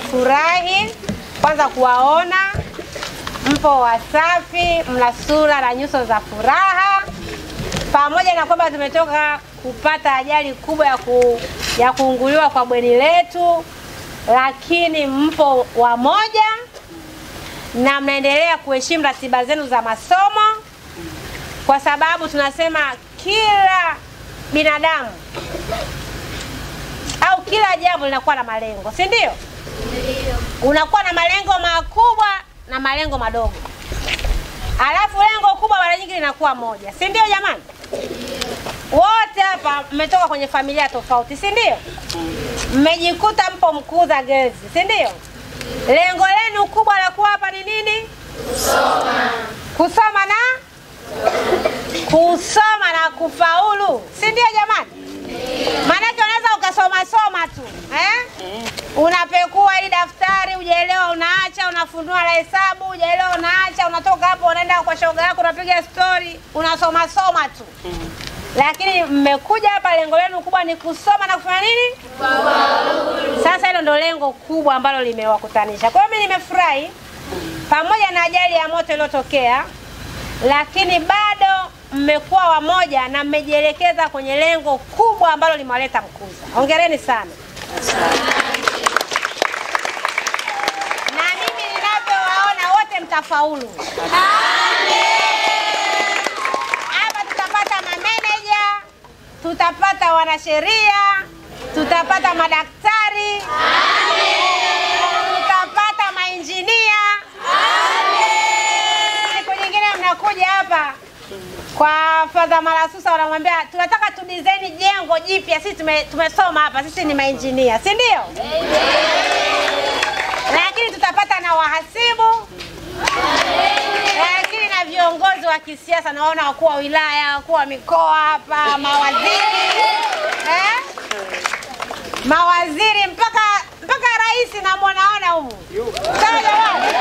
nimefurahi kwanza kuwaona mpo wasafi, mna sura na nyuso za furaha, pamoja na kwamba tumetoka kupata ajali kubwa ya, ku, ya kuunguliwa kwa bweni letu, lakini mpo wamoja na mnaendelea kuheshimu ratiba zenu za masomo, kwa sababu tunasema kila binadamu au kila jambo linakuwa na malengo, si ndio? Unakuwa na malengo makubwa na malengo madogo, alafu lengo kubwa mara nyingi linakuwa moja, si ndio jamani? Wote hapa mmetoka kwenye familia tofauti, si ndio? Mmejikuta mpo Mkuza Girls, si ndio? Lengo lenu kubwa la kuwa hapa ni nini? Kusoma. Kusoma na kusoma na kufaulu, si ndio jamani? Maanake unaweza ukasoma soma tu eh? Unapekua hili daftari, hujaelewa unaacha, unafunua la hesabu, hujaelewa unaacha, unatoka hapo unaenda kwa shoga yako, unapiga stori, unasoma soma tu lakini mmekuja hapa, lengo lenu kubwa ni kusoma na kufanya nini? Sasa hilo ndo lengo kubwa ambalo limewakutanisha. Kwa hiyo mimi nimefurahi pamoja na ajali ya moto iliyotokea, lakini bado mmekuwa wamoja na mmejielekeza kwenye lengo kubwa ambalo limewaleta Mkuza. Hongereni sana. Na mimi ninavyowaona wote mtafaulu. Hapa tutapata mameneja, tutapata wanasheria, tutapata madaktari, tutapata mainjinia. Siku nyingine mnakuja hapa kwa Fadha Malasusa, wanamwambia tunataka tu design jengo jipya. Sisi tume, tumesoma hapa, sisi ni mainjinia, si ndio? Lakini tutapata na wahasibu lakini na viongozi wa kisiasa naona wakuu wa wilaya, wakuu wa mikoa hapa, mawaziri eh? mawaziri mpaka mpaka rais namwonaona humu. Sawa jamani,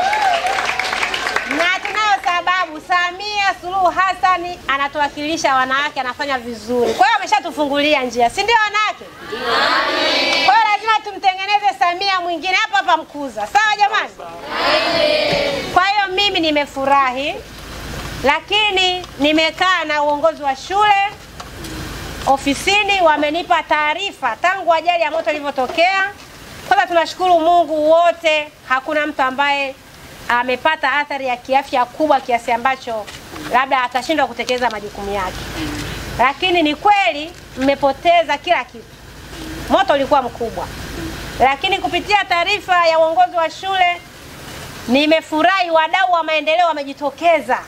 na tunayo sababu, Samia Suluhu Hassan anatuwakilisha wanawake, anafanya vizuri. Kwa hiyo ameshatufungulia njia, si ndio wanawake? Kwa hiyo lazima tumtengeneze Samia mwingine hapa hapa Mkuza. Sawa jamani? Kwa hiyo mimi nimefurahi, lakini nimekaa na uongozi wa shule ofisini, wamenipa taarifa tangu ajali ya moto ilivyotokea. Kwanza tunashukuru Mungu wote, hakuna mtu ambaye amepata athari ya kiafya kubwa kiasi ambacho labda atashindwa kutekeleza majukumu yake, lakini ni kweli mmepoteza kila kitu. Moto ulikuwa mkubwa, lakini kupitia taarifa ya uongozi wa shule nimefurahi, wadau wa maendeleo wamejitokeza,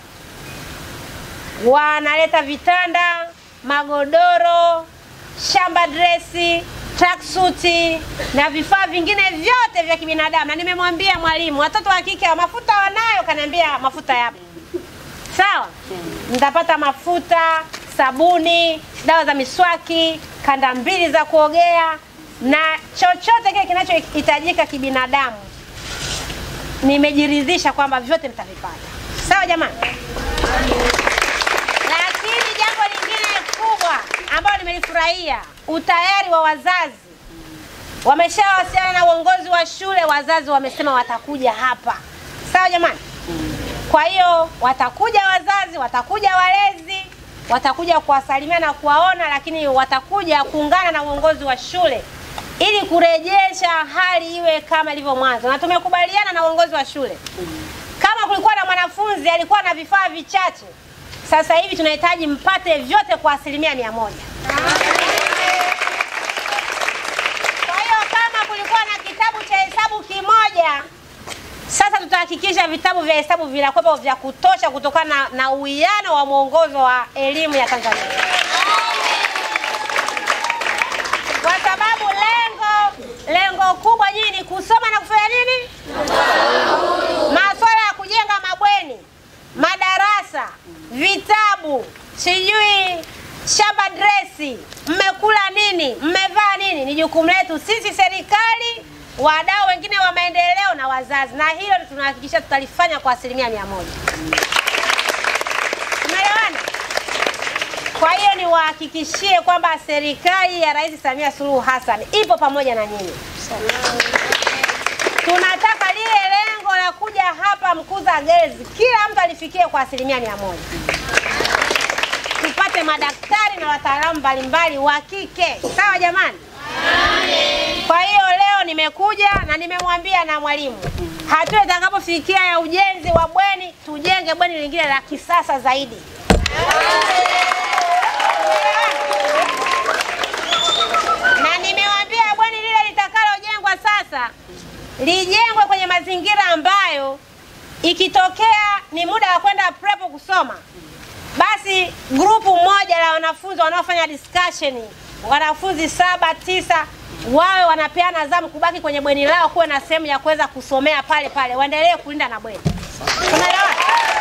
wanaleta vitanda, magodoro, shamba dresi, tracksuti na vifaa vingine vyote vya kibinadamu, na nimemwambia mwalimu, watoto wa kike wa mafuta wanayo, kaniambia mafuta yapo. Sawa, mtapata mafuta, sabuni, dawa za miswaki, kanda mbili za kuogea na chochote kile kinachohitajika kibinadamu nimejiridhisha kwamba vyote mtavipata. Sawa jamani? Lakini jambo lingine kubwa ambalo nimelifurahia, utayari wa wazazi. Wameshawasiliana na uongozi wa shule, wazazi wamesema watakuja hapa. Sawa jamani? Kwa hiyo watakuja wazazi, watakuja walezi, watakuja kuwasalimia na kuwaona, lakini watakuja kuungana na uongozi wa shule ili kurejesha hali iwe kama ilivyo mwanzo, na tumekubaliana na uongozi wa shule, kama kulikuwa na mwanafunzi alikuwa na vifaa vichache, sasa hivi tunahitaji mpate vyote kwa asilimia mia moja. Kwa hiyo kama kulikuwa na kitabu cha hesabu kimoja, sasa tutahakikisha vitabu vya hesabu vinakuwepo vya kutosha kutokana na, na uwiano wa mwongozo wa elimu ya Tanzania kwa sababu lengo lengo kubwa nyinyi ni kusoma na kufanya nini? Masuala ya kujenga mabweni, madarasa, vitabu, sijui shamba dresi, mmekula nini, mmevaa nini, ni jukumu letu sisi serikali, wadau wengine wa maendeleo na wazazi, na hilo tunahakikisha tutalifanya kwa asilimia mia moja. Tumeelewana? Kwa hiyo niwahakikishie kwamba serikali ya Rais Samia Suluhu Hassan ipo pamoja na nyinyi. tunataka lile lengo la kuja hapa Mkuza Girls kila mtu alifikie kwa asilimia mia moja tupate madaktari na wataalamu mbalimbali wa kike. Sawa jamani? Kwa hiyo leo nimekuja na nimemwambia na mwalimu, hatua itakapofikia ya ujenzi wa bweni, tujenge bweni lingine la kisasa zaidi. Na nimewambia bweni lile litakalojengwa sasa lijengwe kwenye mazingira ambayo ikitokea ni muda wa kwenda prepo kusoma, basi grupu moja la wanafunzi wanaofanya discussion, wanafunzi saba tisa, wawe wanapeana zamu kubaki kwenye bweni lao, kuwe na sehemu ya kuweza kusomea pale pale, waendelee kulinda na bweni. Tunaelewana?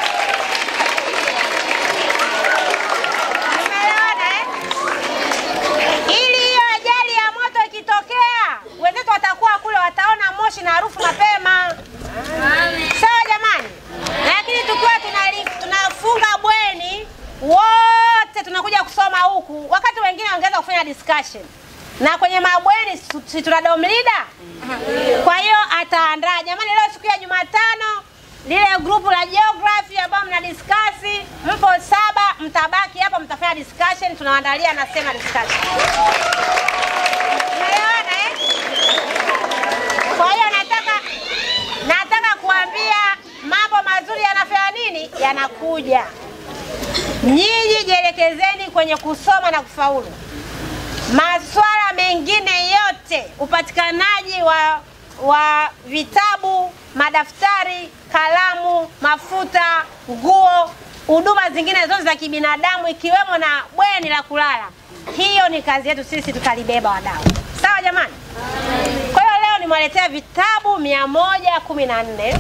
Tunaelewana eh? Ili hiyo ajali ya moto ikitokea, wenzetu watakuwa kule, wataona moshi na harufu mapema. Sawa jamani? Lakini tukiwa tunali- tunafunga bweni wote tunakuja kusoma huku, wakati wengine wangeweza kufanya discussion na kwenye mabweni si- si tuna dom leader. Kwa hiyo ataandaa jamani, leo siku ya Jumatano lile grupu la geography ambao mna discuss, mpo saba, mtabaki hapa, mtafanya discussion, tunawaandalia na sema discussion. Umeelewana eh? Kwa hiyo nataka nataka kuambia mambo mazuri yanafanya nini, yanakuja. Nyinyi jielekezeni kwenye kusoma na kufaulu. Maswala mengine yote, upatikanaji wa wa vitabu, madaftari, kalamu, mafuta, nguo, huduma zingine zote za kibinadamu ikiwemo na bweni la kulala, hiyo ni kazi yetu sisi, tutalibeba wadau. Sawa jamani? Kwa hiyo leo nimewaletea vitabu mia moja kumi na nne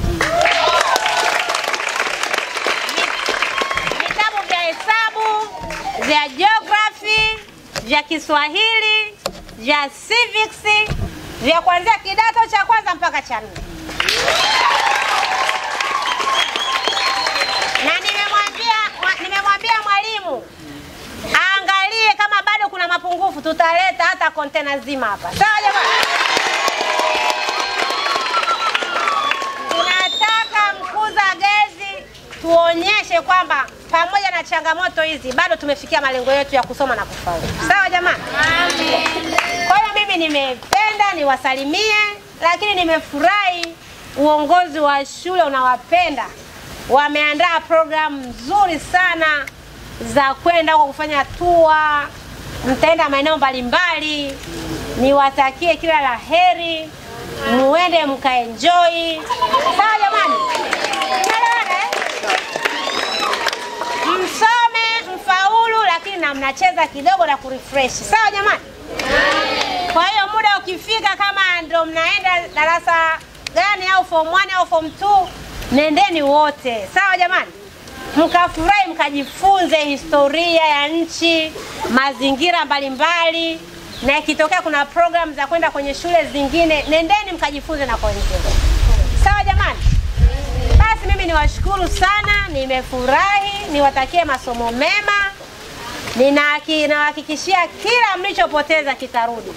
vitabu vya hesabu, vya geography, vya Kiswahili, vya civics, vya kuanzia kidato cha kwanza mpaka cha nne. Na nimemwambia wa- nimemwambia mwalimu aangalie kama bado kuna mapungufu, tutaleta hata kontena zima hapa. Sawa jamani? Tunataka Mkuza Gezi tuonyeshe kwamba pamoja na changamoto hizi bado tumefikia malengo yetu ya kusoma na kufaulu. Sawa jamani? Kwa hiyo mimi nimependa niwasalimie, lakini nimefurahi uongozi wa shule unawapenda. Wameandaa programu nzuri sana za kwenda huko kufanya tua, mtaenda maeneo mbalimbali. Niwatakie kila la heri, muende mkaenjoy. Sawa jamani? Tunaelewana eh? Msome mfaulu, lakini na mnacheza kidogo na kurefresh. Sawa jamani? Kwa hiyo muda ukifika, kama ndo mnaenda darasa gani au form 1 au form 2, nendeni wote. Sawa jamani? Mkafurahi, mkajifunze historia ya nchi, mazingira mbalimbali, na ikitokea kuna program za kwenda kwenye shule zingine, nendeni mkajifunze na kwa wenzenu. Sawa jamani? Basi mimi niwashukuru sana, nimefurahi, niwatakie masomo mema. Ninahaki- Ninawahakikishia kila mlichopoteza kitarudi.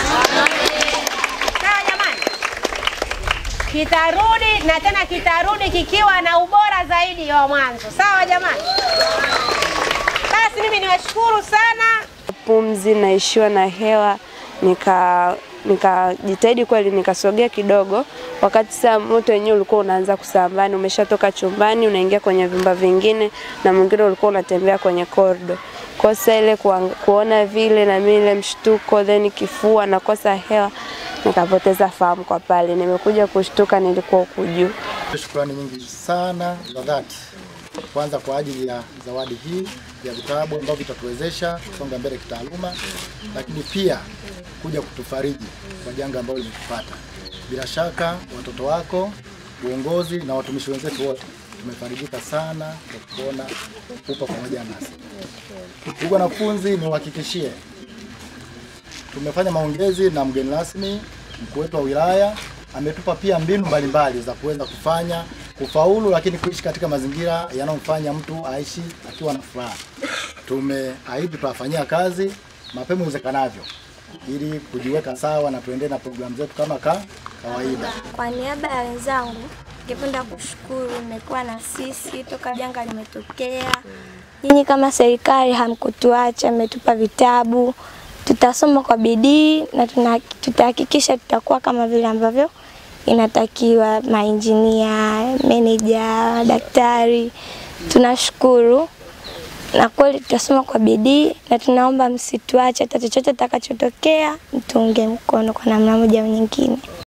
Sawa jamani, kitarudi na tena kitarudi kikiwa na ubora zaidi wa mwanzo. Sawa jamani, basi mimi niwashukuru sana. pumzi, naishiwa na hewa, nika nikajitahidi kweli, nikasogea kidogo, wakati saa moto wenyewe ulikuwa unaanza kusambaa, ni umeshatoka chumbani unaingia kwenye vyumba vingine, na mwingine ulikuwa unatembea kwenye kordo. Kosa ile kuang- kuona vile na mimi ile mshtuko, then kifua, nakosa hewa, nikapoteza fahamu kwa pale. Nimekuja kushtuka, nilikuwa huku juu. Shukrani nyingi sana za dhati, kwanza kwa ajili ya zawadi hii ya vitabu ambavyo vitatuwezesha kusonga mbele kitaaluma, lakini pia kuja kutufariji kwa janga ambalo limetupata. Bila shaka watoto wako, uongozi na watumishi wenzetu wote tumefarijika sana kwa kuona upo pamoja nasi. Ndugu wanafunzi, niwahakikishie tumefanya maongezi na mgeni rasmi mkuu wetu wa wilaya ametupa pia mbinu mbalimbali za kuweza kufanya kufaulu, lakini kuishi katika mazingira yanayomfanya mtu aishi akiwa na furaha. Tumeahidi tutawafanyia kazi mapema iwezekanavyo ili kujiweka sawa na tuendelee na programu zetu kama ka, kawaida. Kwa niaba ya wenzangu, ningependa kushukuru mmekuwa na sisi toka janga limetokea. Nyinyi kama serikali hamkutuacha, mmetupa vitabu. Tutasoma kwa bidii na tuna- tutahakikisha tutakuwa kama vile ambavyo inatakiwa, mainjinia, meneja, daktari. Tunashukuru na kweli tutasoma kwa bidii na tunaomba msituache, hata chochote takachotokea mtuunge mkono kwa namna moja au nyingine.